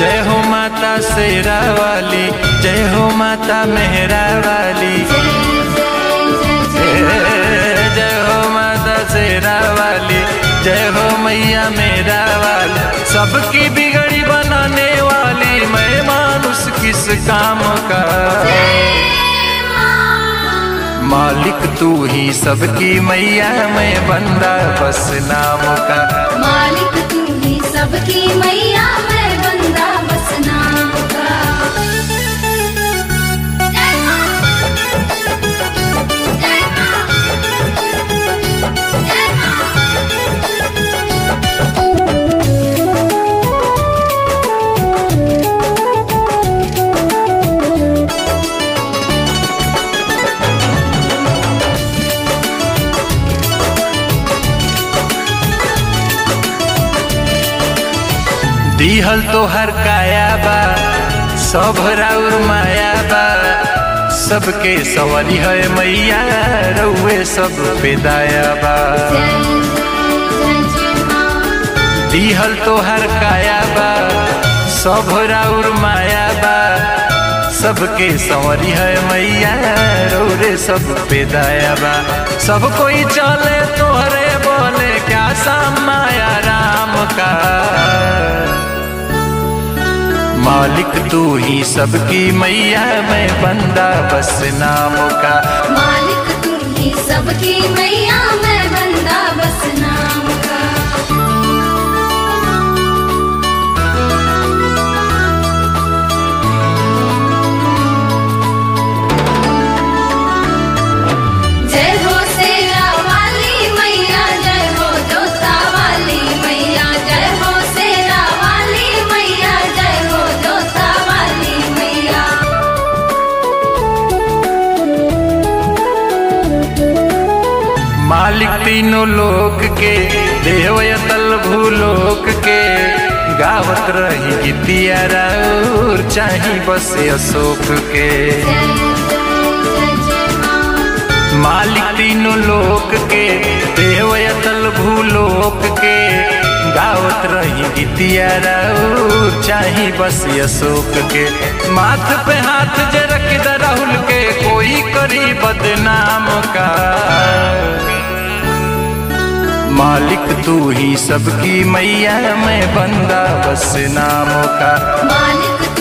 जय हो माता शेरा वाली जय हो माता मेहरा वाली जय हो माता शेरा वाली जय हो मैया मेरा वाली सबकी बिगड़ी बनाने वाली मैं मानुष किस काम का मालिक तू ही सबकी मैया मैं बंदा बस नाम का मालिक तू ही सबकी मैया मैं बंदा बस नाम का जय मां जय मां जय मां दिहल तो हर काया बा सब राउर माया बा सबके सवारी है मैया रउए सब पे दाया बा जय जय जय मां दिहल तो हर काया बा सब राउर माया बा सबके सवारी है मैया रउरे सब पे दाया बा सब कोई चले तोहरे बोले क्या साम माया राम का मालिक तू ही सबकी मैया मैं बंदा बस नाम का मालिक तू ही सबकी मैया मैं बंदा बस नाम का जय हो शेरा वाली मैया जय हो जोता वाली मैया जय हो शेरा वाली मैया जय हो जोता वाली मैया मालिक तीनों लोक के देवयतल भूलोक के गावत रही गीतिया राउर चाही बस अशोक के जय जय जय मां मालिक तीनों लोक के देवयतल भूलोक के गावत रही गीतिया राउर चाही बस अशोक के माथ पे हाथ जे रख द राहुल के कोई करी बदनाम का मालिक तू ही सबकी मैया मैं बंदा बस नाम का मालिक